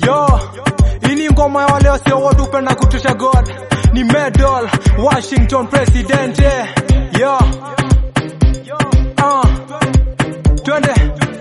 Yo, ini ngoma ya wale wasio wote upenda kutusha God ni medal Washington president eh. Yo, uh, twende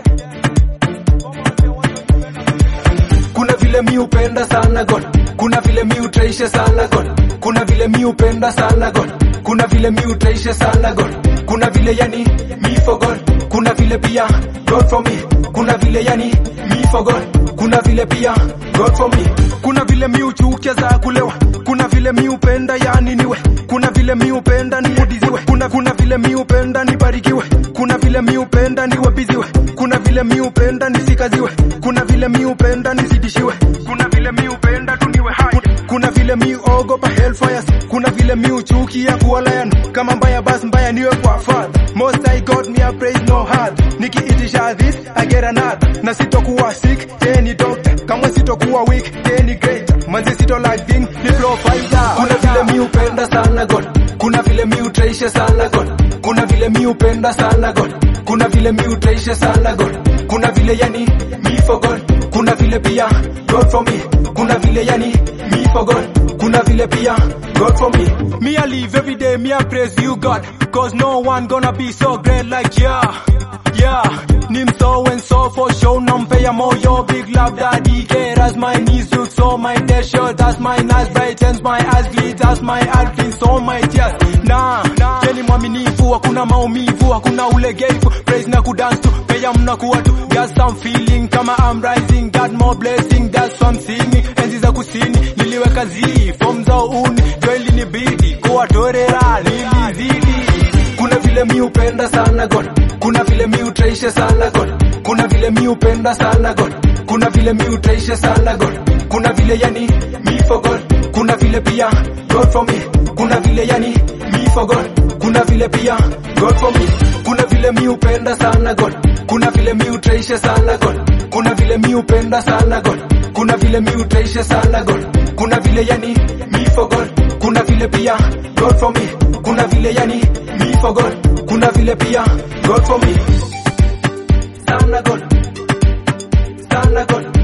kuna vile mi upenda sana God, kuna vile mi utaisha sana God, kuna vile mi upenda sana God, kuna vile mi utaisha sana God, kuna vile yani me for God, kuna vile pia God for me, kuna vile yani me for God, kuna vile pia God for me. kuna vile mi uchukia za kulewa kuna vile mi upenda yani niwe kuna vile mi upenda niudiziwe kuna, kuna vile mi upenda nibarikiwe kuna vile mi upenda niwe biziwe kuna vile mi upenda nisikaziwe kuna vile mi upenda nizidishiwe kuna vile mi upenda tuniwe hai kuna vile mi ogopa hellfires kuna vile mi uchukia kuwalayan kama mbaya basi mbaya niwe kwa father most I got me a praise no hard nikiitisha this I get another na sitokuwa sick yeye ni doctor kama sitokuwa weak yeye ni great manzi sito like thing ni provider Kuna vile mi upenda sana God, kuna vile mi utaisha sana God, kuna vile mi upenda sana God, kuna vile mi utaisha sana God, kuna vile yani me for God, kuna vile pia God for me, kuna vile yani me for God, kuna vile pia God for me. Me I live every day, me I praise you God Cause no one gonna be so great like yeah Yeah Nim so and so for show Nampea moyo big love daddy care As my knees look so my day shirt As my eyes brightens my eyes glitter As my heart cleans so my tears Nah, Jeni mwaminifu hakuna maumivu hakuna ulegevu Praise na kudance tu Pea mnakuwa tu Got some feeling kama I'm rising Got more blessing that's what I'm singing Enzi za kusini niliweka zii Form za uni jo ilinibidi kuwatorera nilizidi Kuna vile mi upenda sana God, kuna vile mi utaisha sana God, kuna vile mi upenda sana God, kuna vile mi utaisha sana God, kuna vile yani me for God, kuna vile pia God for me, kuna vile yani me for God, kuna vile pia God for me, kuna vile mi upenda sana God, kuna vile mi utaisha sana God, kuna vile mi upenda sana God, kuna vile mi utaisha sana God, kuna vile yani me for God, kuna vile pia God for me, kuna vile yani me for God, kuna vile pia God for me. Sana God, sana God,